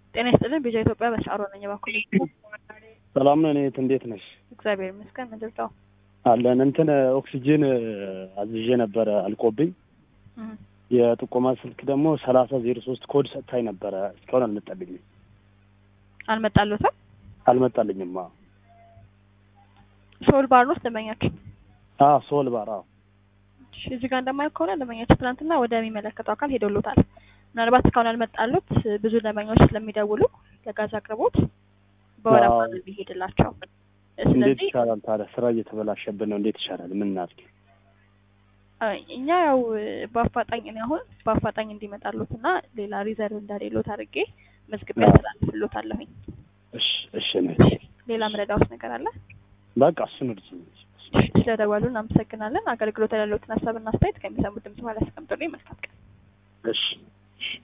ጤና ይስጥልን ቢጃ ኢትዮጵያ በሻሮ ነኝ። በኩል ሰላም ነን። እህት እንዴት ነሽ? እግዚአብሔር ይመስገን። ምንድን ነው? አለን እንትን ኦክሲጅን አዝዤ ነበረ አልቆብኝ። እህ፣ የጥቆማ ስልክ ደግሞ ሰላሳ ዜሮ ሶስት ኮድ ሰጥታኝ ነበረ። እስካሁን አልመጣልኝም አልመጣሉትም። አልመጣልኝም። አዎ ሶል ባር ውስጥ ደንበኛችን አዎ ሶል ባር አዎ እሺ፣ እዚህ ጋር እንደማየው ከሆነ ደንበኛችን ትናንትና ወደሚመለከተው አካል ሄዶሎታል። ምናልባት እስካሁን ያልመጣሉት ብዙ ደንበኞች ስለሚደውሉ ለጋዝ አቅርቦት በወረፋ አዎ። ነው የሚሄድላቸው። እንዴት ስለዚህ ይሻላል ታዲያ? ስራ እየተበላሸብን ነው። እንዴት ይሻላል? ምን እናድርግ? አይ፣ እኛ ያው በአፋጣኝ እኔ አሁን በአፋጣኝ እንዲመጣሉት እና ሌላ ሪዘርቭ እንደሌሎት አድርጌ መዝግቤ አዎ። ያስተላልፍሎታለሁኝ። እሺ እሺ ነው ሌላ ምረዳውስ ነገር አለ? በቃ እሱን እርጅ እሺ፣ ስለደወሉ እናመሰግናለን። አገልግሎት ያለሎትን ሀሳብና አስተያየት ከሚሰሙት ድምጽ በኋላ ያስቀምጡልኝ። መልካም ቀን። እሺ